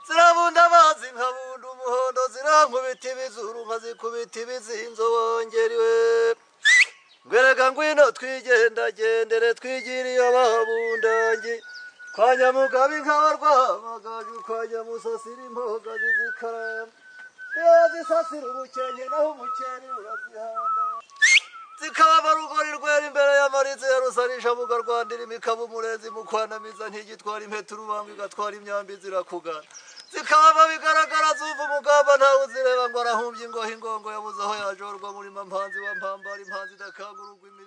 zirabunda amazi nkabunda umuhondo zirankubita ibizuru nkazikubita ibizinzo wongeriwe ngwerega ngwino twigendagendere twigire iyo bahabundangi kwa nyamugabe inkaba rwamagaju kwa nyamusasira impoga zizikarama iyo zisasira umukenke naho umukeni urazihanda zikaba rugori rwera imbere y'amariza ya rusanisha mu garwandira imikaba umurezi mu kwanamiza ntigitwara impeta urubanga igatwara imyambi zirakugana zikaba bigaragara zumva umugamba ntawe uzireba ngo arahumbye ingohe ingongo yabuze aho yajorwa murima mpanzi wa mpambara impanzi idakangururwa